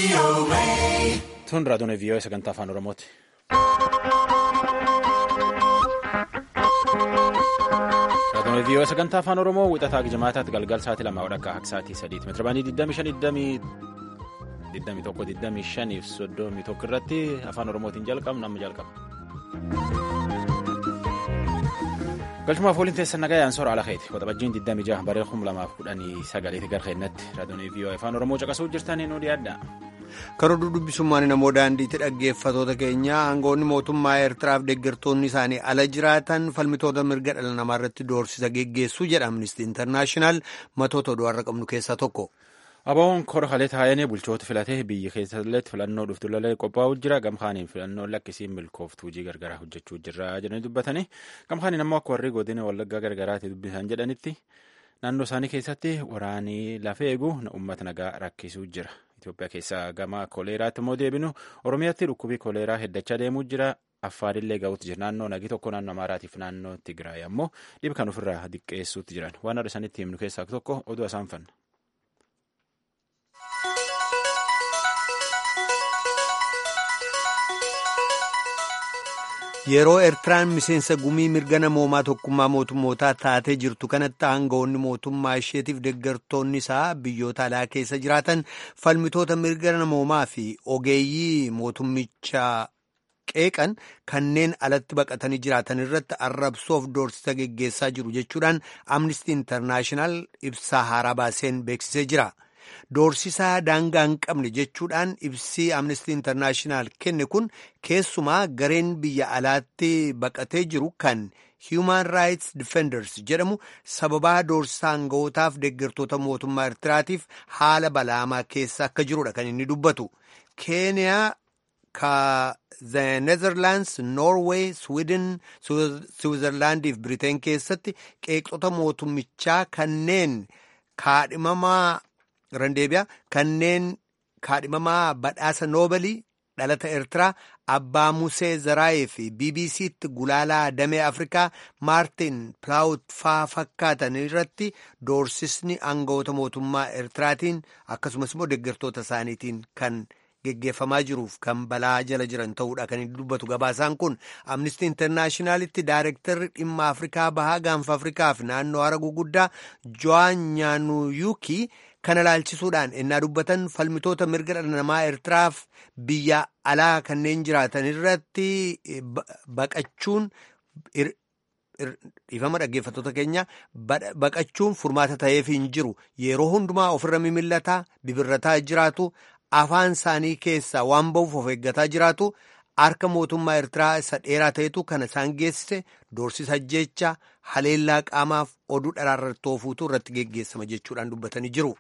Tun raadiyoon vii'oo sagantaa afaan Oromooti. Raadiyoon vii'oo sagantaa afaan Oromoo wixataa jimaataatti galgal sa'aatii lamaa wadhakka akka sa'aatii sadiitti meetira baanii 25 21 fi 31 irratti afaan Oromootiin jalqabna amma jalqabna. galchumaaf waliin teessan nagaa yaansoor ala keeti waxabajjiin 26 baree 2019 gara keennatti raadiyoon vii'oo afaan oromoo caqasuu jirtanii nu dhiyaadha. karoora dubbisummaan namoo daandiitti dhaggeeffatoota keenya aangoonni mootummaa eertiraaf deeggartoonni isaanii ala jiraatan falmitoota mirga dhala namaa irratti doorsisa geggeessuu jedha amnistii intarnaashinaal matoota oduu har'a qabnu keessaa tokko. Aboon kora kalee taa'anii bulchoota filatee biyya keessatti filannoo dhuftu lolee qophaa'uu jira gamkaaniin filannoon lakkisiin milkooftuu hojii gargaraa hojjechuu jirra jedhanii dubbatanii gamkaaniin ammoo akka warri godina wallaggaa gargaraatti dubbisan jedhanitti naannoo isaanii keessatti waraanii lafee eeguu uummata nagaa rakkisuu jira. Itoophiyaa keessaa gama koleeraatti immoo deebinu Oromiyaatti dhukkubii koleeraa heddachaa deemuu jira. Affaarillee ga'uutti jira. Naannoo nagi tokko naannoo Amaaraatiif naannoo Tigraay ammoo dhibee kan ofirraa diqqeessuutti jiran. Waan adda isaaniitti himnu keessaa tokko oduu isaan fanna. Yeroo Eertiraan miseensa gumii mirga namoomaa tokkummaa mootummootaa taatee jirtu kanatti aangawoonni mootummaa isheetiif deeggartoonni isaa biyyoota alaa keessa jiraatan falmitoota mirga namoomaa fi ogeeyyii mootummichaa qeeqan kanneen alatti baqatanii jiraatan irratti arrabsoof doorsisa geggeessaa jiru jechuudhaan amnistii intarnaashinaal ibsaa haaraa baaseen beeksisee jira. Doorsisaa daangaa hin qabne jechuudhaan ibsii amnestii intarnaashinaal kenne kun keessumaa gareen biyya alaatti baqatee jiru kan Human Rights Defenders jedhamu sababaa doorsisaa aanga'ootaaf deeggartoota mootummaa Eertiraatiif haala balaamaa keessa akka jirudha kan inni dubbatu. Keeniyaa ka The Netherlands, Norway, Sweden, Switzerland fi Britain keessatti qeeqxota mootummichaa kanneen kaadhimamaa Randeebiyaa kanneen kaadhimamaa badhaasa noobalii dhalata Eertiraa Abbaa Musee Zaraayee fi BBC'tti gulaalaa damee Afrikaa Maartin Plaawut faa fakkaatan irratti doorsisni aangawoota mootummaa Eertiraatiin akkasumas immoo deeggartoota isaaniitiin kan geggeeffamaa jiruuf kan balaa jala jiran ta'uudha kan inni dubbatu gabaasaan kun amnistii intarnaashinaalitti daayirektarri dhimma Afrikaa bahaa gaanfa Afrikaa fi naannoo hara guguddaa Jo'aan Nyaanuyuukii kana ilaalchisuudhaan ennaa dubbatan falmitoota mirga dhala namaa Eertiraaf biyya alaa kanneen jiraatan irratti baqachuun dhiifama dhaggeeffattoota keenya baqachuun furmaata ta'eef hin jiru yeroo hundumaa ofirra mimillataa bibirrataa jiraatu afaan isaanii keessaa waan ba'uuf of eeggataa jiraatu harka mootummaa Eertiraa isa dheeraa ta'etu kana isaan geessise doorsisa jecha haleellaa qaamaaf oduu dharaarratti oofuutu irratti geggeessama jechuudhaan dubbatanii jiru.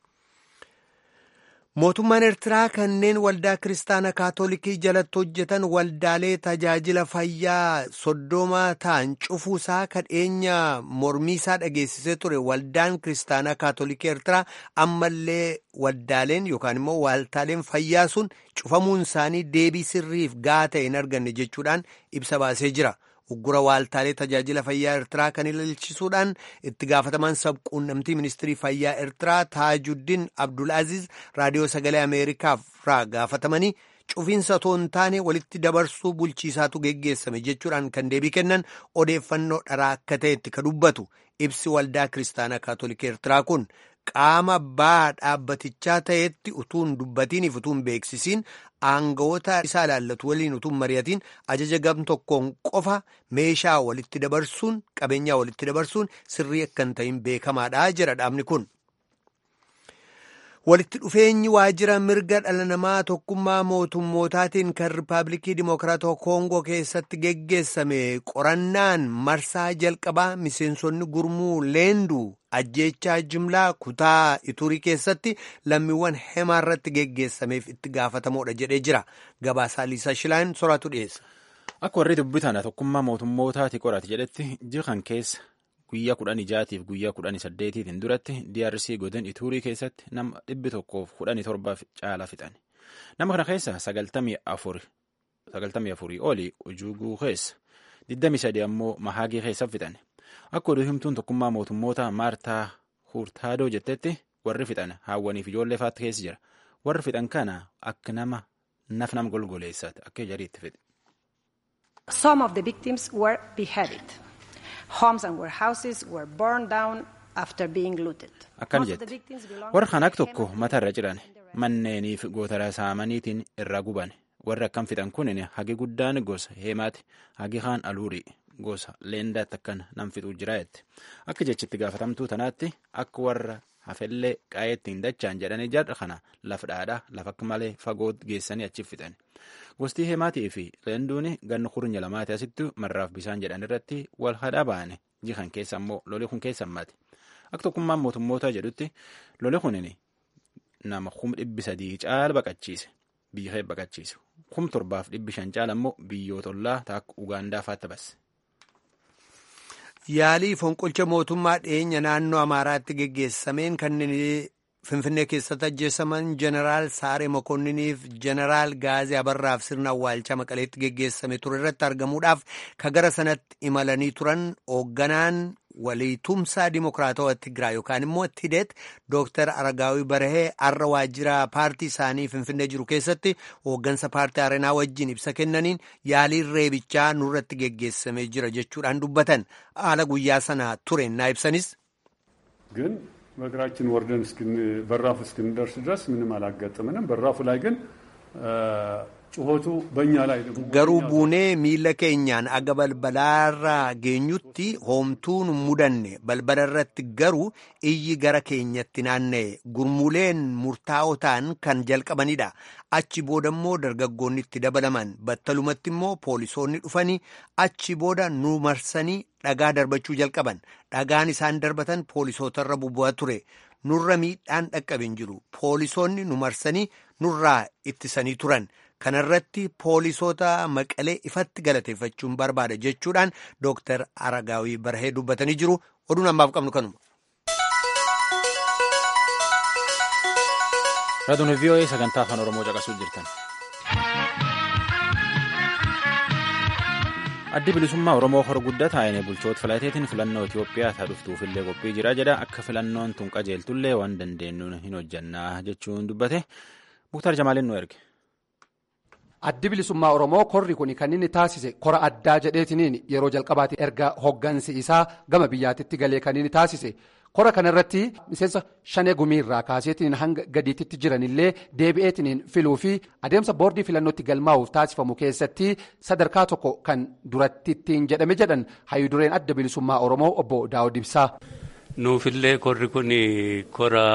Mootummaan Eertiraa kanneen waldaa kiristaana kaatolikii jalatti hojjetan waldaalee tajaajila fayyaa soddoma ta'an cufuusaa kadheenya mormiisaa dhageessisee ture waldaan kiristaanaa kaatolikii Eertiraa ammallee waldaaleen yookaan immoo waaltaaleen fayyaa sun cufamuun isaanii deebii sirriif gahaa ta'e hin arganne jechuudhaan ibsa baasee jira. uggura waaltaalee tajaajila fayyaa Eertiraa kan ilaalchisuudhaan itti gaafatamaan sabquunnamtii ministirii fayyaa Eertiraa Taajuddin Abdulaaziz raadiyoo sagalee Ameerikaarraa gaafatamanii cufiinsa otoo hin taane walitti dabarsuu bulchiisaatu geggeessame jechuudhaan kan deebii kennan odeeffannoo dharaa akka ta'etti ka dubbatu ibsi waldaa kiristaanaa kaatolikii Eertiraa kun qaama baa dhaabbatichaa ta'etti utuun dubbatiniif utuun beeksisiin aangawoota isaa ilaallatu waliin utuun mari'atiin ajaja gam tokkoon qofa meeshaa walitti dabarsuun qabeenyaa walitti dabarsuun sirrii akka hin ta'in beekamaadha jedha dhaabni kun. walitti dhufeenyi waajjira mirga dhala namaa tokkummaa mootummootaatiin kan riippaabilikii dimokiraatawaa koongoo keessatti geggeessame qorannaan marsaa jalqabaa miseensonni gurmuu leendu ajjeechaa jimlaa kutaa iturii keessatti lammiiwwan hemaa irratti geggeessameef itti gaafatamoodha jedhee jira gabaasaa liisaa shilaan soraatu dhiyeessa. akka warri dubbitan tokkummaa mootummootaati qorate jedhetti jiran keessa. guyyaa kudhan ijaatiif guyyaa kudhan saddeetiitiin duratti DRC godin ituurii keessatti nama dhibbi tokkoof kudhanii torbaaf caala fixan nama kana keessa sagaltamii afurii olii ujuuguu keessa digdamii sadii ammoo mahaagii keessa fixan akka oduu himtuun tokkummaa mootummoota maartaa hurtaadoo jettetti warri fixan haawwaniif ijoollee faatti keessa jira warri fixan kana akka nama naf nam golgoleessaati akka jariitti fedhe. Some of the victims were beheaded. Homes and warehouses were burned down after being looted. Akkana jette warra kan akka tokko mata irra ciran manneeniif gootara saamaniitiin irra guban warri akkam fixan kunin hagi guddaan gosa heemaati hagi kaan aluurii gosa leendaatti akkan nam fixuu jira jette akka jechitti gaafatamtuu tanaatti akka warra hafellee qaa'eetti hin dachaan jedhanii jarra kana lafa dhaadhaa lafa akka malee fagoo geessanii achi fixan gostii heemaatii fi leenduun ganna kurnya lamaati asitti marraaf bisaan jedhan irratti wal hadhaa ba'ane jihan keessa immoo loli kun keessa ammaati akka tokkummaan mootummoota jedhutti loli kunin nama kum dhibbi sadii caala baqachiise biyya kee baqachiise kum torbaaf dhibbi shan caala immoo biyyoota ollaa taakka ugaandaa fa'aatti basse. Yaalii fonqolcha mootummaa dhiyeenya naannoo Amaaraatti geggeessameen kanneen Finfinnee keessatti ajjeesaman Jeneraal Saaree Mokonniiniif Jeneraal Gaazee Abarraaf sirna awwaalchaa Maqaleetti geggeessame ture irratti argamuudhaaf ka gara sanatti imalanii turan hoogganaan waliitumsaa Dimokiraatawaa Tigraay yookaan immoo Tideet Dooktar Aragaawii Barahee har'a waajjira paartii isaanii Finfinnee jiru keessatti hooggansa paartii Areenaa wajjin ibsa kennaniin yaaliin reebichaa nurratti geggeessamee jira jechuudhaan dubbatan haala guyyaa sana ture naa ibsanis. ግን በእግራችን ወርደን በራፉ እስክንደርስ ድረስ ምንም አላጋጠምንም። በራፉ ላይ ግን ጩኸቱ በእኛ ላይ garuu buunee miila keenyaan aga balbalaarraa geenyutti hoomtuun mudanne balbala irratti garuu iyyi gara keenyatti naanna'e gurmuleen murtaa'oo ta'an kan jalqabanidha achi booda immoo dargaggoonni itti dabalaman battalumatti immoo poolisoonni dhufanii achi booda nu marsanii dhagaa darbachuu jalqaban dhagaan isaan darbatan poolisootarra bubbu'aa ture nurra miidhaan dhaqqabe hin jiru poolisoonni nu marsanii nurraa ittisanii turan. kanarratti poolisoota maqalee ifatti galateeffachuun barbaada jechuudhaan dooktar aragaawii barahee dubbatanii jiru oduun ammaaf qabnu kanuma. raadiyoo vii'oo'ee sagantaa afaan oromoo caqasuu jirtan. addi bilisummaa oromoo hor guddaa taa'een bulchoota filateetiin filannoo itiyoophiyaa isaa dhuftuufillee qophii jira jedha akka filannoon tun qajeeltullee waan dandeenyuun hin hojjannaa jechuun dubbate muktaar jamaaliin nu erge. addi bilisummaa oromoo korri kun kan inni taasise kora addaa jedheetiniin yeroo jalqabaati erga hoggansi isaa gama biyyaatitti galee kan inni taasise kora kanarratti miseensa shanee gumiirraa kaaseetiniin hanga gadiititti jiranillee deebi'eetiniin filuu fi adeemsa boordii filannootti galmaa'uuf taasifamu keessatti sadarkaa tokko kan duratti ittiin jedhame jedhan hayyudureen adda bilisummaa oromoo obbo daawud ibsaa. nuufillee korri kun kora.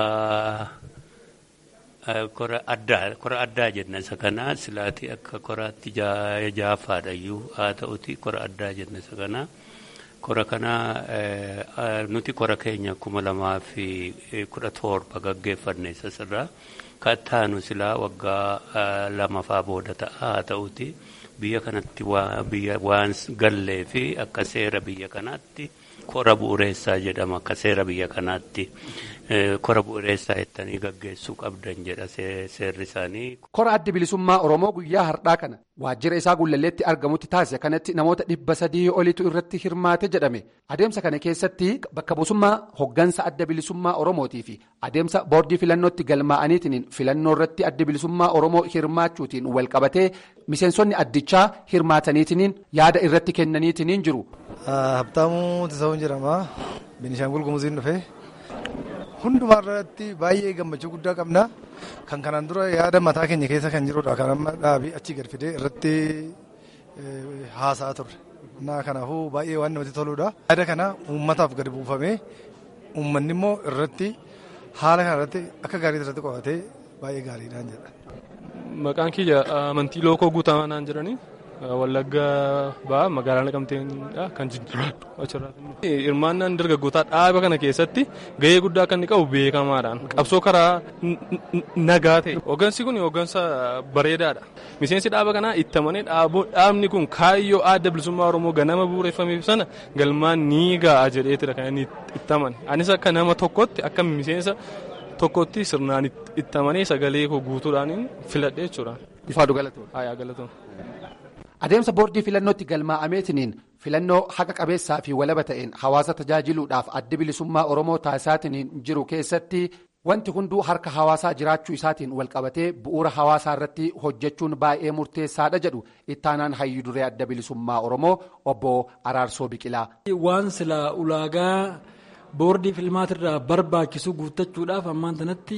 kora addaa kora addaa jenna isa kana silaati akka koraatti jaafaadhayyuu haa ta'uti kora addaa jenna isa kana kora kana nuti kora keenya kuma lamaa fi kudha torba gaggeeffanne isa sirraa kattaanu silaa waggaa lamafaa booda ta'a haa ta'uti biyya kanatti waan gallee fi akka seera biyya kanaatti kora bu'uureessaa jedhama akka seera biyya kanaatti. kora bu'uureessaa jettanii gaggeessuu qabdan jedha seerri isaanii. Kora addi bilisummaa Oromoo guyyaa har'aa kana waajjira isaa gullalleetti argamutti taasise kanatti namoota dhibba sadii olitu irratti hirmaate jedhame adeemsa kana keessatti bakka buusummaa hoggansa adda bilisummaa Oromootii fi adeemsa boordii filannootti galmaa'aniitiin filannoo irratti adda bilisummaa Oromoo hirmaachuutiin wal qabatee miseensonni addichaa hirmaataniitiin yaada irratti kennaniitiin jiru. Habtaamuu Tisawuun jedhama. Binishaangul Gumuziin dhufee. hundumaa irratti baay'ee gammachuu guddaa qabna kan kanaan dura yaada mataa keenya keessa kan jirudha kan amma dhaabii achii gad fidee irratti haasaa turre naa kanaafuu baay'ee waan namatti toludha yaada kana uummataaf gadi buufamee uummanni immoo irratti haala kana irratti akka gaarii irratti qo'atee baay'ee gaariidhaan jedha. Maqaan kiyya amantii lookoo guutamaa naan jedhanii wallagga ba'aa magaalaa naqamteedha kan jijjiiradhu achirratti. Hirmaannaan dargaggootaa dhaaba kana keessatti gahee guddaa kan inni qabu beekamaadhaan qabsoo karaa nagaa ta'e. Hoggansi kun hoggansa bareedaadha. Miseensi dhaaba kanaa ittamanii dhaabni kun kaayyoo adda bilisummaa Oromoo ganama bu'uureffameef sana galmaan ni ga'a jedheetidha kan inni ittaman. Anis akka nama tokkotti akka miseensa tokkotti sirnaan ittamanii sagalee koo guutuudhaan filadhe jechuudha. Ifaadhu galatoon. Haa galatoon. Adeemsa boordii filannootti galmaa'ameetiniin filannoo haqa qabeessaa fi walaba ta'een hawaasa tajaajiluudhaaf adda bilisummaa Oromoo taasisaatiin jiru keessatti Wanti hunduu harka hawaasaa jiraachuu isaatiin walqabatee bu'uura hawaasaa irratti hojjechuun baay'ee murteessaadha jedhu ittaanaan hayyuu duree adda bilisummaa Oromoo obbo Araarsoo Biqilaa. Waan silaa ulaagaa boordii filmaatirraa barbaachisu guuttachuudhaaf ammaan sanatti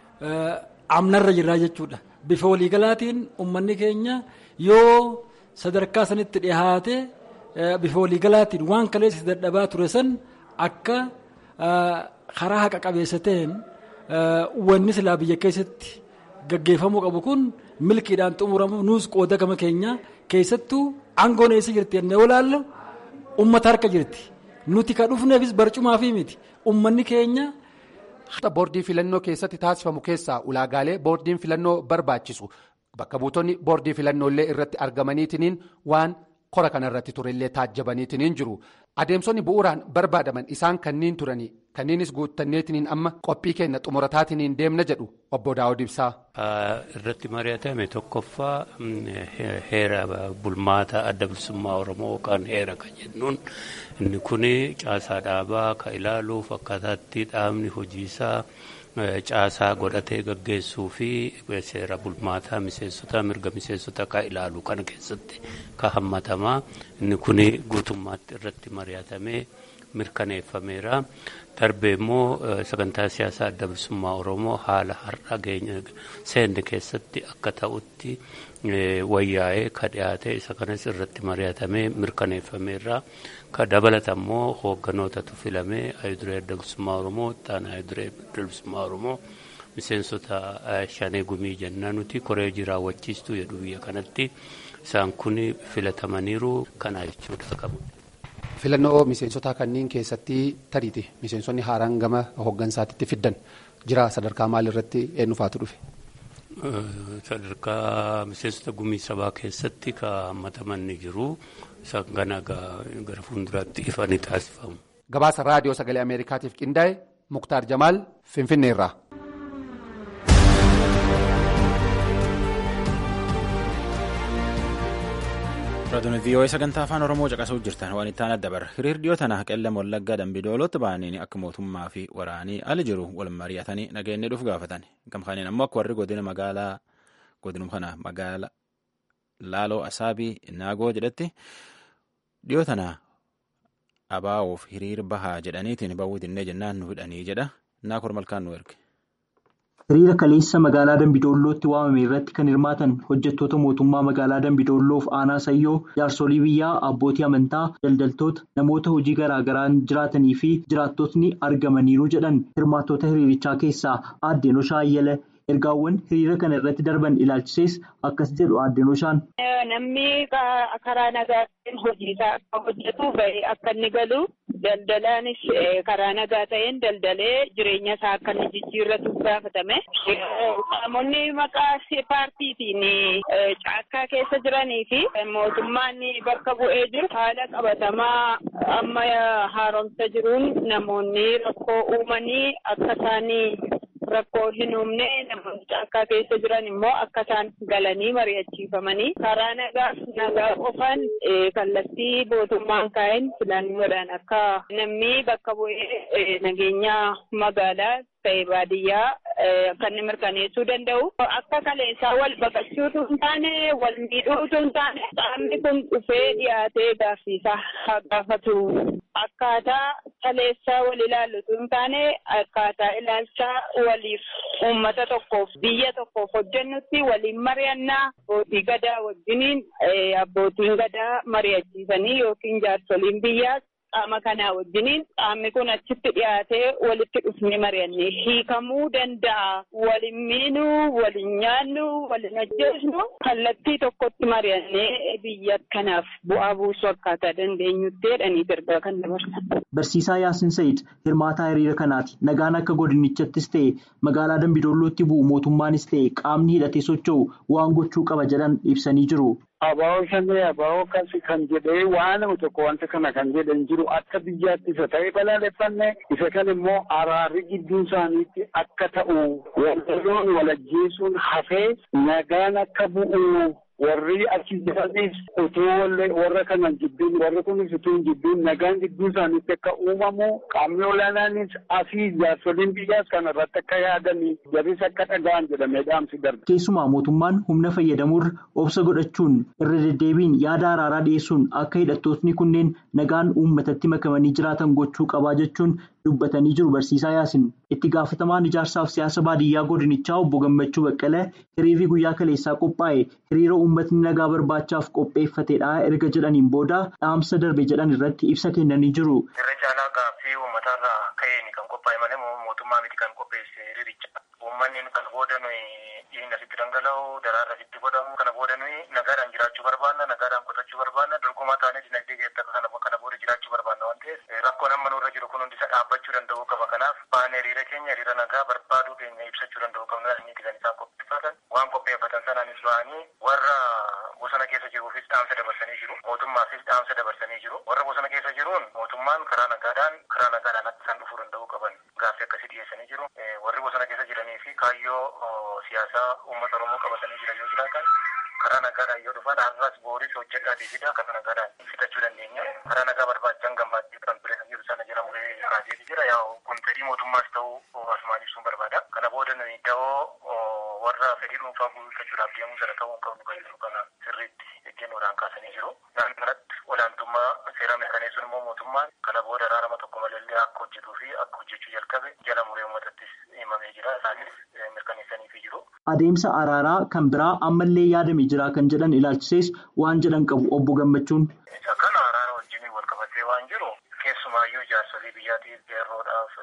amnarra jirraa jechuudha. Bifa waliigalaatiin uummanni keenya yoo sadarkaa sanitti dhihaate bifa waliigalaatiin waan kaleessa dadhabaa ture san akka karaa haqa qabeessa ta'een wanni silaa biyya keessatti gaggeeffamuu qabu kun milkiidhaan xumuramu nuus qooda gama keenya keessattuu aangoon eessa jirti jennee olaallu uummata harka jirti nuti ka dhufneefis barcumaa fi miti uummanni keenya. boordii filannoo keessatti taasifamu keessaa ulaagaalee boordiin filannoo barbaachisu bakka buutonni boordii filannoolee irratti argamaniitiniin waan kora kanarratti turellee taajjabaniitiniin jiru adeemsonni bu'uuraan barbaadaman isaan kanniin turanii kanniinis guutanneetiniin amma qophii keenya xumurataatiniin deemna jedhu obbo Daawud Ibsaa. irratti mari'atame tokkoffaa heera bulmaata adda bilisummaa oromoo yookaan heera kan jennuun inni kun caasaa dhaabaa kan ilaaluuf akkaataatti dhaabni hojiisaa caasaa godhatee gaggeessuu fi seera bulmaataa miseensota mirga miseensota kan ilaalu kana keessatti kan hammatamaa inni kun guutummaatti irratti mari'atamee mirkaneeffameera. darbee immoo sagantaa siyaasaa adda bilisummaa oromoo haala har'a seenne keessatti akka ta'utti wayyaa'ee ka dhiyaate isa kanas irratti mari'atamee mirkaneeffameerra ka dabalata immoo hoogganootatu filamee ayiduree adda bilisummaa oromoo ittaana ayiduree adda bilisummaa oromoo miseensota shanee gumii jennaa nuti koree raawwachiistuu jedhu biyya kanatti isaan kun filatamaniiru kana jechuudha qabu. filannoo miseensota kanneen keessatti tariiti miseensonni haaraan gama hooggansaatitti fiddan jira sadarkaa maalirratti eenyufaatu dhufe. sadarkaa miseensota gumii sabaa keessatti ka hammataman ni jiru isaan kana gara fuulduraatti ifa ni taasifamu. gabaasa raadiyoo sagalee ameerikaatiif qindaa'e muktaar jamaal finfinneerraa. Raadiyoo VOA sagantaa afaan Oromoo caqasuuf jirtan waan itti aanaa dabarra. Hiriir dhiyoo tana qellem wallaggaa dambidoolotti ba'anii akka mootummaa fi waraanii ala jiru wal mari'atanii nageenya dhuuf gaafatan. Gamkaaniin ammoo akka warri godina magaalaa godinum kana magaalaa Laaloo Asaabii Naagoo jedhatti dhiyoo tana abaa'uuf hiriir bahaa jedhaniitiin bawwii dinnee jennaan nu hidhanii jedha. Naakoor malkaan nu erge. Hiriira kaleessa magaalaa Dambidoollootti waamame irratti kan hirmaatan hojjettoota mootummaa magaalaa Dambidoolloof aanaa sayyoo jaarsolii biyyaa abbootii amantaa daldaltoota namoota hojii garaa garaan jiraatanii fi jiraattotni argamaniiru jedhan hirmaattota hiriirichaa keessaa aaddenoshaa ayyala ergaawwan hiriira kana irratti darban ilaalchisees akkas jedhu aaddenoshaan. Namni karaa nagaatiin hojiisaa akka hojjetu bahee akka inni galu daldalaanis karaa nagaa ta'een daldalee jireenya isaa akka inni jijjiirratu gaafatame. Qaamonni maqaa paartiitiin caakkaa keessa jiranii fi mootummaan bakka bu'ee jiru haala qabatamaa amma haaromsa jiruun namoonni rakkoo uumanii akka isaanii. Rakkoo hin uumne namoonni caakkaa keessa jiran immoo akka isaan galanii mari'achiifamanii karaa nagaa nagaa qofaan kallattii mootummaan kaa'een filannoodhaan akka namni bakka bu'ee nageenya magaalaa ta'e baadiyyaa kan inni mirkaneessuu danda'u. Akka kaleessaa wal baqachuutu hin taane wal miidhuutu hin taane qaamni kun dhufee dhiyaatee gaaffiisaa haa gaafatu. Akkaataa kaleessaa wal ilaallutu hin taane akkaataa ilaalchaa waliif uummata tokkoof biyya tokkoof hojjennutti waliin mari'annaa abbootii gadaa wajjiniin abbootiin gadaa mari'achiisanii yookiin jaarsoliin biyyaas qaama kanaa wajjiniin qaamni kun achitti dhiyaatee walitti dhufnee mari'annee hiikamuu danda'a. Waliin miinuu, waliin nyaannu, waliin ajjeesnu kallattii tokkotti mari'annee biyya kanaaf bu'aa buusuu akkaataa dandeenyutti jedhanii ergaa kan dabarsan. Barsiisaa Yaasin Sayid hirmaataa hiriira kanaati. Nagaan akka godinichaattis ta'e magaalaa Dambidoollootti bu'u mootummaanis ta'e qaamni hidhatee socho'u waan gochuu qaba jedhan ibsanii jiru. Abaa'oo shanee abaa'oo kasi kan jedhee waan tokko wanta kana kan jedhan jiru akka biyyaatti isa ta'ee balaaleffanne isa kan immoo araarri gidduu isaaniitti akka ta'u walloon walajjeesuun hafee nagaan akka bu'u warri achi jiranis utuu warra kana jibbiin warri kunis utuu hin jibbiin nagaan jidduu isaaniitti akka uumamu qaamni olaanaanis asii jaarsoliin biyyaas kana irratti akka yaadanii jarris akka dhaga'an jedhamee dhaamsi darbe. Keessumaa mootummaan humna fayyadamuurra obsa godhachuun irra deddeebiin yaada araaraa dhiyeessuun akka hidhattootni kunneen nagaan uummatatti makamanii jiraatan gochuu qabaa jechuun dubbatanii jiru barsiisaa yaasin. Itti gaafatamaan ijaarsaaf siyaasa baadiyyaa godinichaa obbo Gammachuu Baqqalee hiriirri guyyaa kaleessaa qophaa'e hiriira uummatni nagaa barbaachaaf qopheeffatedha erga jedhaniin booda dhaamsa darbe jedhan irratti ibsa kennanii jiru. Irra caalaa gaaffii uummatarraa ka'een kan qophaa'e malee mootummaa miti kan qopheesse hiriiricha. Uummanni kana booda nuyi dhiigni asitti dhangala'u daraarri asitti godhamu kana booda nuyi nagaadhaan jiraachuu barbaanna nagaadhaan qotachuu barbaanna dorgomaa taanee dinagdee keessatti kana kana booda jiraachuu barbaanna waan ta'eef rakkoon amma nurra jiru kun hundi isa dhaabbachuu danda'uu qaba kanaaf baanee hiriira keenya hiriira nagaa barbaaduu keenya ibsachuu danda'uu qabna inni kan isaan qopheeffatan waan qopheeffatan sanaanis ba'anii warra bosona keessa jiruufis dhaamsa dabarsanii jiru mootummaafis dhaamsa dabarsanii jiru warra bosona keessa jiruun mootummaan karaa nagaadhaan karaa nagaadhaan akka isaan dhufuu danda'uu qaban gaaffii akkasii dhiyeessanii jiru warri bosona keessa jiranii fi kaayyoo siyaasaa uummata oromoo qabatanii jiran yoo jiraatan karaa nagaadhaan yoo dhufan har'as booris hojjedhaatii fida karaa nagaadhaan fixachuu dandeenya karaa nagaa barbaachan gammaddee kan bire kan jiru sana jedhamu kaasee jira yaa kun fedhii mootummaas ta'uu asumaan ibsuun barbaada kana booda nuyi da'oo warra fedhii dhuunfaa guuttachuudhaaf deemuu sana ta'uu hin qabnu kan jiru kana sirriitti ejjennoodhaan kaasanii jiru naannoo kanatti olaantummaa seeraa mirkaneessuun immoo mootummaan kana booda araarama tokko malee akka hojjetuu fi akka hojjechuu jalqabe jala muree uummatattis himamee jira isaanis mirkaneessaniifii jiru. Adeemsa araaraa kan biraa ammallee yaadame jira kan jedhan ilaalchisees waan jedhan qabu obbo Gammachuun. Isa kana araara wajjin wal qabatee waan jiru keessumaayyuu jaarsolii biyyaatiif qeerroodhaaf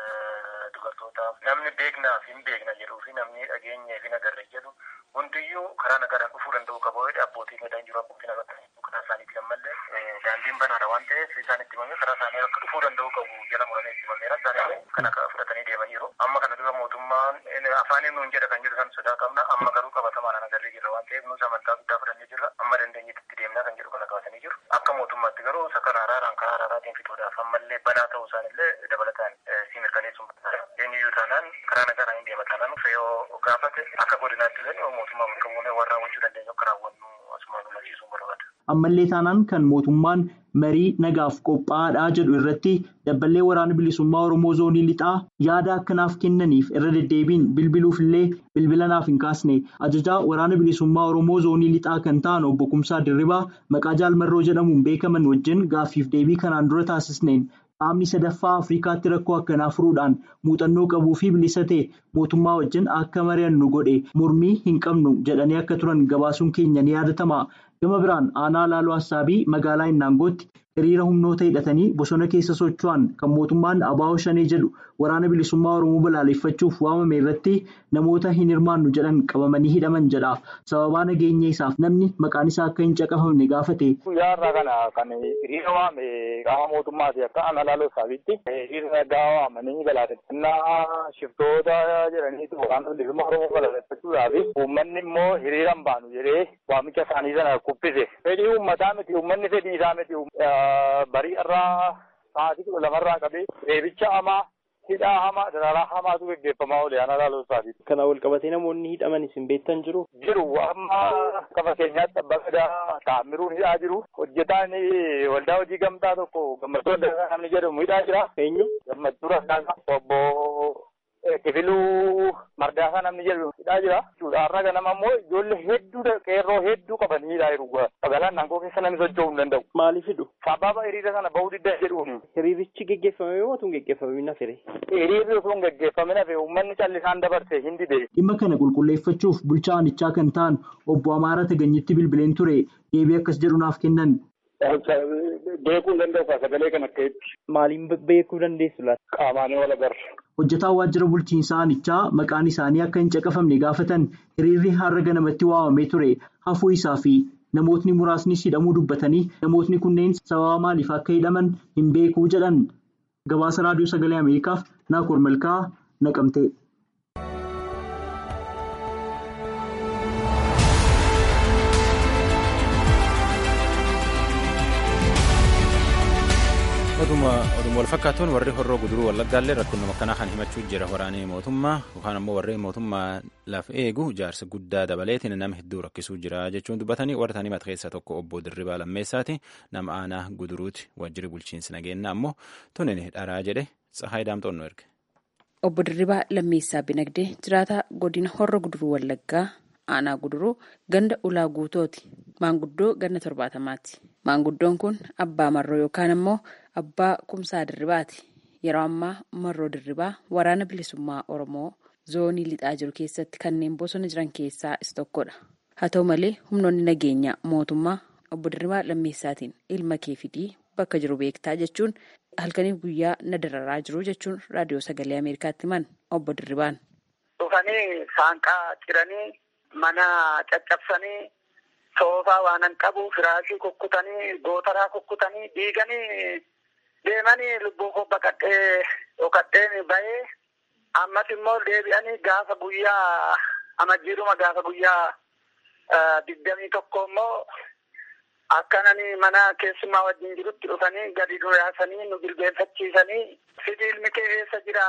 dubartootaaf namni beeknaaf hin beekna jedhuu fi namni dhageenyee fi nagarre jedhu hundiyyuu karaa nagaadhaan dhufuu danda'u qaba jedhe abbootiin gadaan jiru abbootiin agartan karaa isaaniitiin ammallee daandiin banaadha waan ta'eef isaan itti himamee karaa isaanii akka dhufuu danda'u qabu jala muramee itti himameera isaanii kana fudhatanii deemaniiru amma kana dura mootummaan afaaniin nuun jedha kan jedhu san sodaa qabna amma garuu qabatamaadhaan agarree jirra waan ta'eef nuus amantaa guddaa fudhannee jirra amma dandeenyetti itti deemnaa kan jedhu kana kaasanii jiru akka mootummaatti garuu isa kana araaraan karaa araaraatiin fixuudhaaf ammallee banaa ta'uu isaanillee dabalataan si mirkaneessuun barbaada eenyuyyuu taanaan karaa nagaadhaan hin deema taanaan fe'oo gaafate akka godinaatti illee mootummaa bakka buunee warra raawwachuu dandeenyu akka raawwannu asumaan hubachiisuun barbaada. Ammallee taanaan kan mootummaan marii nagaaf qophaa'aadha jedhu irratti dabballee waraana bilisummaa Oromoo zoonii lixaa yaada akkanaaf kennaniif irra deddeebiin bilbiluuf illee bilbila naaf hin kaasne ajajaa waraana bilisummaa Oromoo zoonii lixaa kan ta'an obbo Kumsaa Dirribaa maqaa jaalmarroo jedhamuun beekaman wajjin gaaffiif deebii kanaan dura taasisneen qaamni sadaffaa Afrikaatti rakkoo akkanaa furuudhaan muuxannoo qabuu fi bilisa ta'e mootummaa wajjin akka mari'annu godhe mormii hin qabnu jedhanii akka turan gabaasuun keenya ni yaadatama. Gama biraan aanaa laaloo Assaabii magaalaa Innaangootti hiriira humnoota hidhatanii bosona keessa socho'an kan mootummaan Abaawoo Shanee jedhu waraana bilisummaa Oromoo balaaleffachuuf waamame irratti namoota hin hirmaannu jedhan qabamanii hidhaman jedha. Sababaa nageenya isaaf namni maqaan isaa akka hin caqafamne gaafate. Guyyaa irraa kana kan hiriira waame qaama mootummaati akka aanaa laaloo Assaabiitti hiriira nagaa waamanii balaaleffannaa shiftoota jedhaniitu waraana bilisummaa Oromoo balaaleffachuudhaaf uummanni immoo hiriira hin baanu jedhee waamicha isaanii sana kuffise. Fedhii uummataa miti uummanni fedhii isaa miti barii irraa sa'aatii kudha lamarraa qabee reebicha hamaa hidhaa hamaa daraaraa hamaatu gaggeeffamaa oole aanaa laaloo Assaabiitti. Kana wal qabatee namoonni hidhaman isin beektan jiru? Jiru amma akka fakkeenyaatti abbaa gadaa taamiruun hidhaa jiru hojjetaan waldaa hojii gamtaa tokko gammachuu adda namni jedhamu hidhaa jira. Eenyu? Gammachuu Rassaasaa obbo Kifiluu Mardaasaa namni jedhamu hidhaa jira. Har'a ganama immoo ijoollee hedduu qeerroo hedduu qabanii hidhaa jiru. Magaalaan naangoo keessa namni socho'uu hin danda'u. Maaliif hidhu? Sababa hiriira sana bahuu didda jedhuuni. Hiriirichi geggeeffamee moo tun geggeeffamin hafe? Hiriirri osoo hin geggeeffamin hafe uummanni callisaan dabarse hin dide. Dhimma kana qulqulleeffachuuf bulchaa aanichaa kan ta'an obbo Amaara Taganyitti bilbileen ture deebii akkas jedhu naaf kennan. Beekuu hin danda'u sagalee kan akkasitti. Maaliin beekuu dandeessu laata? Qaamaanii wal agarra. Hojjetaan waajjira bulchiinsaa aanichaa maqaan isaanii akka hin caqafamne gaafatan hiriirri har'a ganamatti waamamee ture hafuu isaa fi namootni muraasnis hidhamuu dubbatanii namootni kunneen sababa maaliif akka hidhaman hin beekuu jedhan gabaasa raadiyoo sagalee ameerikaaf naakoor malkaa naqamte. Oduma wal fakkaatuun warri horroo guduruu wallaggaallee rakkoon akkanaa kan himachuu jira waraanee mootummaa yookaan ammoo warri mootummaa lafa eegu jaarsa guddaa dabaleetiin nama hedduu rakkisuu jira jechuun dubbatanii warra tanii mata keessaa tokko obbo Dirribaa Lammeessaati nama aanaa guduruuti wajjiri bulchiinsi nageenya ammoo tunin dharaa jedhe Tsahaay Daamxoonnoo erge. Obbo Dirribaa Lammeessaa Binagdee jiraata godina horra guduruu wallaggaa aanaa guduruu ganda ulaa guutooti maanguddoo ganna torbaatamaati. Maanguddoon kun abbaa marroo yookaan ammoo abbaa kumsaa dirribaati. Yeroo ammaa marroo dirribaa waraana bilisummaa Oromoo zoonii lixaa jiru keessatti kanneen bosona jiran keessaa isa tokkodha. Haa ta'u malee humnoonni nageenyaa mootummaa obbo Dirribaa Lammeessaatiin ilma kee fidii bakka jiru beektaa jechuun halkaniif guyyaa na dararaa jiru jechuun raadiyoo sagalee Ameerikaatti himan obbo Dirribaan. Dhufanii saanqaa ciranii mana caccabsanii soofaa waanan qabu firaashii kukkutanii gootaraa kukkutanii diiganii deemanii lubbuu koo baqadhee dhokadheen bahee ammas immoo deebi'anii gaafa guyyaa amajjiiruma gaafa guyyaa digdamii tokko immoo akkananii mana keessummaa wajjin jirutti dhufanii gadi nu yaasanii nu jilbeenfachiisanii sibiilmi kee eessa jira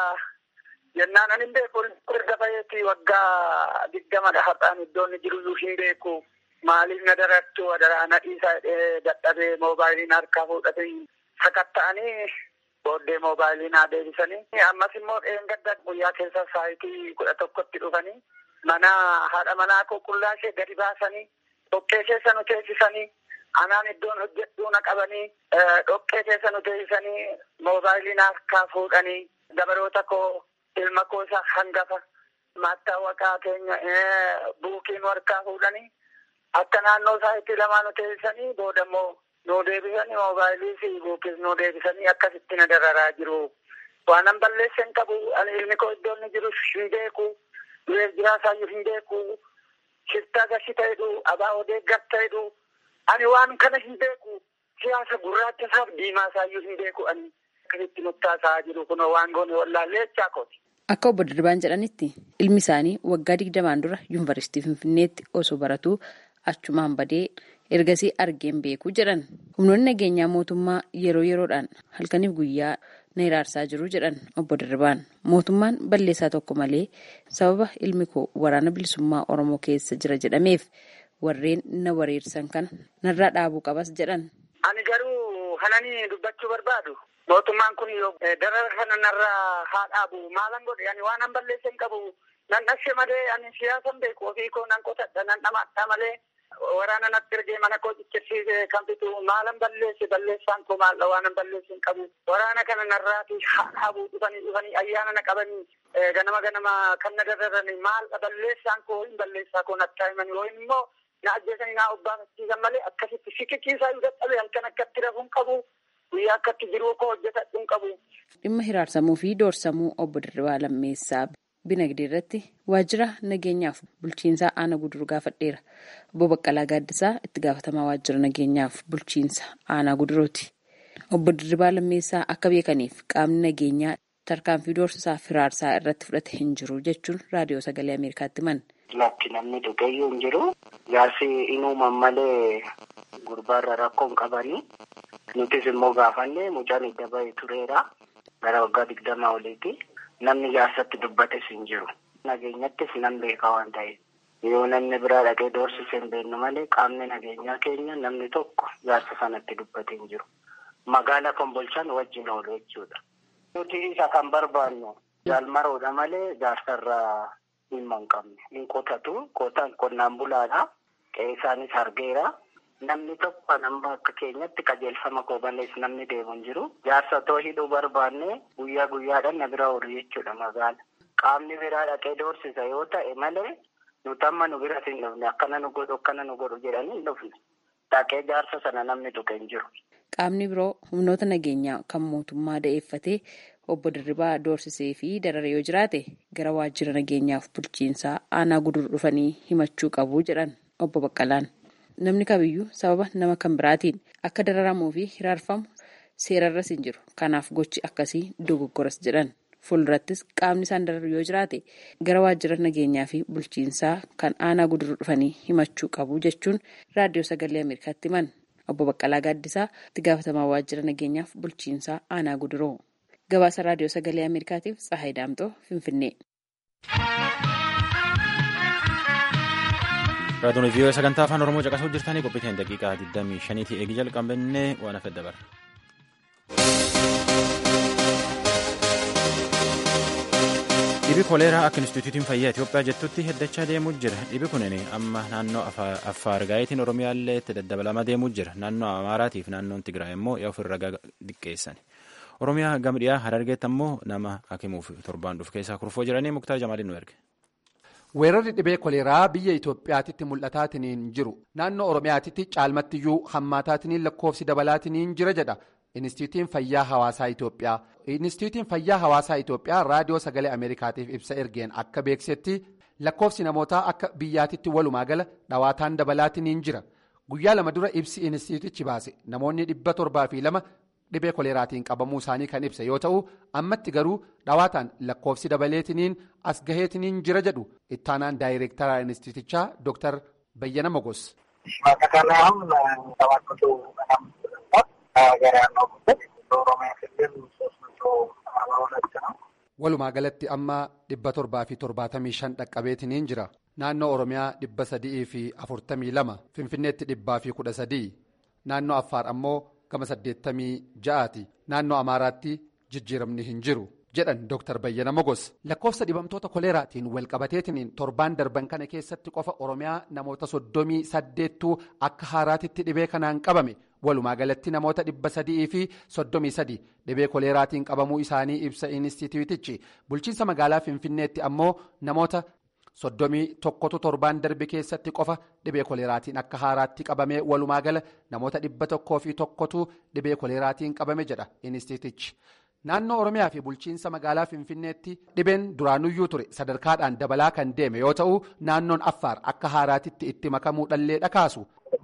jennaan ani hin beeku erga baheeti waggaa digdamadha har'aan iddoon jiruyyuu hin beeku maaliif na darattu adaraa na dhiisaa jedhee dadhabee moobaayiliin harkaa fuudhatee sakatta'anii booddee moobaayiliin haa deebisanii ammas immoo dheengadda guyyaa keessa saayitii kudha tokkotti dhufanii mana haadha manaa qulqullaa ishee gadi baasanii dhoqqee keessa nu teessisanii anaan iddoon hojjedhuu na qabanii dhoqqee keessa nu teessisanii moobaayiliin harkaa fuudhanii dabaroota koo ilma koo isa hangafa maattaawaqaa keenya buukiin harkaa fuudhanii akka naannoo saayitii lamaa nu teessisanii booda immoo nu deebisanii moobaayilii fi buukis nu deebisanii akkasitti na dararaa jiru. Waanan balleessan qabu ani ilmi koo iddoo inni jiru hin beeku dureef jiraasaayyuu hin beeku shiftaa gashi ta'edhu abaa odeeggar ta'edhu ani waan kana hin beeku siyaasa gurraacha isaaf diimaa isaayyuu hin beeku ani akkasitti nuttaasaa jiru kun waan goone wallaallee jechaa kooti. Akka obbo Dirribaan jedhanitti ilmi isaanii waggaa digdamaan dura yuunivarsiitii Finfinneetti osoo baratuu achumaan badee ergasii argeen beeku jedhan humnoonni nageenyaa mootummaa yeroo yeroodhaan halkaniif guyyaa na hiraarsaa jiru jedhan obbo Dirribaan mootummaan balleessaa tokko malee sababa ilmi koo waraana bilisummaa Oromoo keessa jira jedhameef warreen na wareersan kana narraa dhaabuu qabas jedhan. Ani garuu hananii dubbachuu barbaadu. Mootummaan kun yoo darara kana narraa haa dhaabu maalan godhe ani waan an balleessan qabu nan dhashe malee ani siyaasan beeku ofii koo nan qotadha nan dhamaadha malee waraana natti ergee mana koo ciccirsiisee kan fitu maalan balleesse balleessaan koo maalla waan an balleesse hin qabu waraana kana narraati haa dhaabuu dhufanii dhufanii ayyaana na qabanii ganama ganama kan na dararanii maal balleessaan koo hin balleessaa koo natti himanii yooyin immoo na ajjeesanii naa obbaafachiisan malee akkasitti sikikiisaa yoo dadhabe halkan akkatti rafuun qabu guyyaa akkatti jiruu koo hojjetadhuun qabu. Dhimma hiraarsamuu fi doorsamuu obbo Dirribaa Lammeessaa Binagdee irratti waajjira nageenyaaf bulchiinsaa aanaa guduruu gaafadheera. Obbo Baqqalaa Gaaddisaa itti gaafatamaa waajjira nageenyaaf bulchiinsa aanaa guduruuti. Obbo Dirribaa Lammeessaa akka beekaniif qaamni nageenyaa tarkaanfii doorsisaaf hiraarsaa irratti fudhate hin jiru jechuun raadiyoo sagalee Ameerikaatti himan. Lakki namni dhugeeyyuu hin jiru. Jaarsi inuuman malee gurbaarra rakkoo hin qabanii. Nutis immoo gaafanne mucaan edda bahee tureera. Gara waggaa digdamaa oliiti. Namni jaarsatti dubbates hin jiru. Nageenyattis nan beeka waan ta'eef. Yoo namni biraa dhaqee doorsise hin beeknu malee qaamni nageenyaa keenya namni tokko jaarsa sanatti dubbate hin jiru. Magaala kombolchaan wajjin oolu jechuudha. Nuti isa kan barbaannu jaalmaroodha malee jaarsarraa dhimma hin qabne. Hin qotatu. Qotaan qonnaan bulaadha. Qe'ee isaanis argeera. Namni tokko nama akka keenyatti qajeelfama koo malees namni deemu hin jiru. Jaarsa otoo hidhuu barbaanne guyyaa guyyaadhaan na bira oolu jechuudha magaala. Qaamni biraa dhaqee doorsisa yoo ta'e malee nuti amma nu biras hin dhufne akkana nu godhu akkana nu godhu jedhanii hin dhufne. Dhaqee jaarsa sana namni tuqe hin jiru. Qaamni biroo humnoota nageenyaa kan mootummaa da'eeffatee obbo Dirribaa doorsisee fi darare yoo jiraate gara waajjira nageenyaaf bulchiinsaa aanaa guduru dhufanii himachuu qabu jedhan obbo Baqqalaan. Namni kamiyyuu sababa nama kan biraatiin akka dararamuu fi hiraarfamu seerarras hin jiru. Kanaaf gochi akkasii dogoggoras jedhan. Fuuldurattis qaamni isaan dararu yoo jiraate gara waajjira nageenyaa fi bulchiinsaa kan aanaa guduruu dhufanii himachuu qabu jechuun raadiyoo sagalee Ameerikaatti himan. obbo Baqqalaa Gaaddisaa itti gaafatamaa waajjira nageenyaaf bulchiinsaa aanaa guduroo. Gabaasa raadiyoo sagalee Ameerikaatiif Tsahaay Daamxoo Finfinnee. Raadiyoon vii'oo sagantaa afaan Oromoo caqasuu jirtanii qophiiteen daqiiqaa 25 eegi jalqabannee waan hafe dabarra. Dhibi koleeraa akka Inistituutiin Fayyaa Itoophiyaa jettutti heddachaa deemuu jira. Dhibi kunin amma naannoo Affaar Gaayitiin Oromiyaallee itti daddabalamaa deemuu jira. Naannoo Amaaraatiif naannoon Tigraay immoo yaa ofirra diqqeessan. Oromiyaa gama dhiyaa Harargeetti ammoo nama hakimuuf torbaan dhufu keessaa kurfoo jiranii Muktaar Jamaaliin nu erge. Weerarri dhibee koleeraa biyya Itoophiyaatitti mul'ataatiniin jiru. Naannoo Oromiyaatitti caalmattiyyuu hammaataatiniin lakkoofsi dabalaatiniin jira jedha. Inistituutiin Fayyaa Hawaasaa Itoophiyaa. Inistituutiin Fayyaa Hawaasaa Itoophiyaa raadiyoo sagalee Ameerikaatiif ibsa ergeen akka beeksetti lakkoofsi namootaa akka biyyaatitti walumaa gala dhawaataan dabalaatiniin jira. Guyyaa lama dura ibsi inistituutichi baase namoonni dhibba torbaa fi lama dhibee koleeraatiin qabamuu isaanii kan ibsa yoo ta'u ammatti garuu dhawaataan lakkoofsi dabaleetiniin as gaheetiniin jira jedhu ittaanaan daayireektaraa inistituutichaa Dr. Bayyana Mogos. Walumaa galatti amma dhibba torbaa fi torbaatamii shan dhaqqabeetiniin jira. Naannoo Oromiyaa dhibba sadii fi afurtamii lama. Finfinneetti dhibbaa fi kudha sadii. Naannoo Affaar ammoo gama saddeettamii ja'aati. Naannoo Amaaraatti jijjiiramni hin jiru. jedhan Dr. Bayyana Mogos. Lakkoofsa dhibamtoota koleeraatiin walqabateetiniin torbaan darban kana keessatti qofa Oromiyaa namoota soddomii saddeettuu akka haaraatitti dhibee kanaan qabame. Walumaa galatti namoota dhibba sadii fi soddomii sadi dhibee koleeraatiin qabamuu isaanii ibsa inistituutichi. Bulchiinsa magaalaa Finfinneetti ammoo namoota soddomii tokkotu torbaan darbe keessatti qofa dhibee koleeraatiin akka haaraatti qabame walumaa gala namoota dhibba tokkoo fi tokkotu dhibee koleeraatiin qabame jedha inistituutichi. Naannoo Oromiyaa fi bulchiinsa magaalaa Finfinneetti dhibeen duraanuyyuu ture sadarkaadhaan dabalaa kan deeme yoo ta'u naannoon Affaar akka haaraatitti itti makamuu dhallee dhakaasu.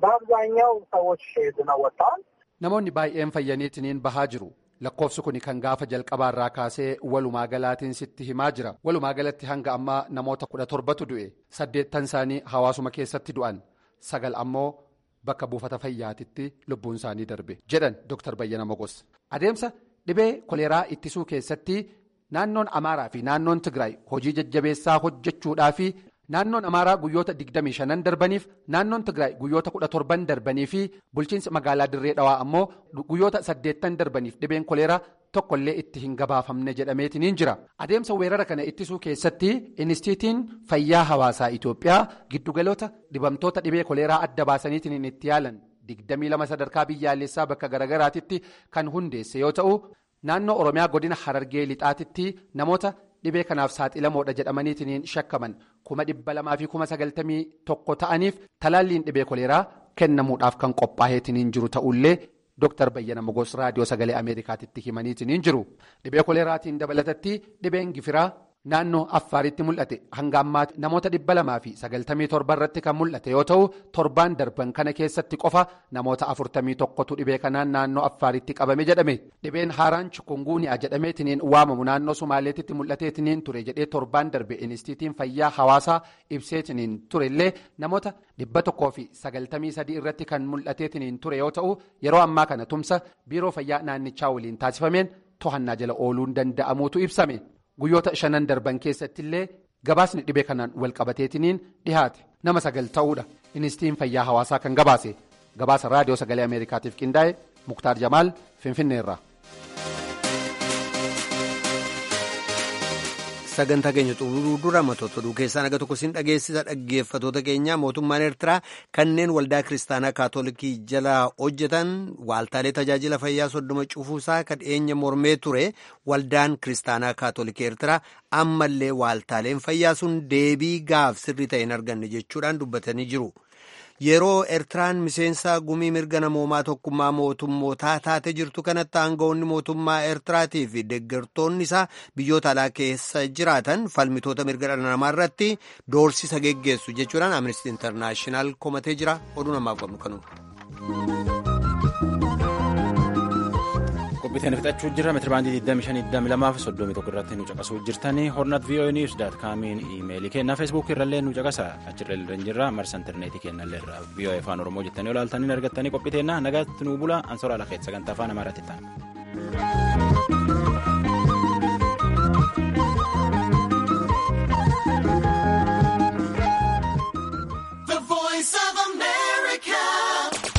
Namoonni baay'een fayyaniitiniin bahaa jiru. Lakkoofsi kun kan gaafa jalqabaarraa kaasee walumaa galaatiin sitti himaa jira. Walumaa galatti hanga ammaa namoota kudha torbatu du'e. Saddeettan isaanii hawaasuma keessatti du'an. Sagal ammoo bakka buufata fayyaatitti lubbuun isaanii darbe. Jedhan Dr. Bayyana Mogos. Adeemsa. Dhibee koleeraa ittisuu keessatti naannoon Amaaraa fi naannoon Tigraay hojii jajjabeessaa hojjechuudhaa fi naannoon Amaaraa guyyoota 25 darbaniif naannoon Tigraay guyyoota 17 darbanii fi bulchiinsi magaalaa Dirree Dhawaa ammoo guyyoota 8 darbaniif dhibeen koleeraa tokkollee itti hin gabaafamne jedhameetiniin jira. Adeemsa weerara kana ittisuu keessatti Inistituutiin Fayyaa Hawaasaa Itoophiyaa giddugaloota dhibamtoota dhibee koleeraa adda baasaniitiin itti yaalan. digdamii lama sadarkaa biyyaalessaa bakka garagaraatitti kan hundeesse yoo ta'u naannoo oromiyaa godina harargee lixaatitti namoota dhibee kanaaf saaxilamoodha jedhamaniitiin shakkaman kuma dhibba lamaa fi kuma sagaltamii tokko ta'aniif talaalliin dhibee koleeraa kennamuudhaaf kan qophaa'eetiin jiru ta'ullee Dr. Bayyana Mogos raadiyoo sagalee Ameerikaatitti himaniitiin jiru dhibee koleeraatiin dabalatatti dhibeen gifiraa. Naannoo Affaaritti mul'ate hanga ammaatti namoota dhibba lamaa fi sagaltamii torba irratti kan mul'ate yoo ta'u torbaan darban kana keessatti qofa namoota afurtamii tokkotu dhibee kanaan naannoo Affaaritti qabame jedhame. Dhibeen haaraan chikunguuniyaa jedhameetiniin waamamu naannoo Sumaaleetitti mul'ateetiniin ture jedhee torbaan darbe inistiitiin fayyaa hawaasaa ibseetiniin turellee namoota dhibba tokkoo fi sagaltamii sadii irratti kan mul'ateetiniin ture yoo ta'u yeroo ammaa kana tumsa biiroo fayyaa naannichaa waliin taasifameen to'annaa jala ooluun danda'amuutu ibsame. Guyyoota shanan darban keessatti illee gabaasni dhibee kanaan walqabateetiniin dhihaate nama sagal ta'uudha inistituutiin fayyaa hawaasaa kan gabaase gabaasa raadiyoo sagalee ameerikaatiif qindaa'e muktaar jamaal finfinneerra. sagantaa keenya xumuruu dura matoota oduu keessaa naga tokko siin dhageessisa dhaggeeffatoota keenya mootummaan eertiraa kanneen waldaa kiristaanaa kaatolikii jala hojjetan waaltaalee tajaajila fayyaa soddoma cufuusaa kan dhiyeenya mormee ture waldaan kiristaanaa kaatolikii eertiraa ammallee waaltaaleen fayyaa sun deebii gaaf sirrii ta'e hin arganne jechuudhaan dubbatanii jiru. yeroo eertiraan miseensa gumii mirga namoomaa tokkummaa mootummootaa taate jirtu kanatti aangawoonni mootummaa eertiraatii fi deeggartoonni isaa biyyoota alaa keessa jiraatan falmitoota mirga dhala namaa irratti doorsisa geggeessu jechuudhaan amnesty internaashinaal komatee jira oduu namaaf qabnu kanuudha. qophiiteen fixachuu jirra meetirabaandii 2522 fi 31 irratti nu caqasuu jirtanii hornat voa news daat kaamiin iimeelii kennaa feesbuukii irrallee nu caqasa achirra illee jirra marsa intarneetii kennallee irra voa afaan oromoo jettanii olaaltanii argattanii qophiiteenna nagaatti nu bula ansoraa lafeet sagantaa afaan amaaraatti ta'an.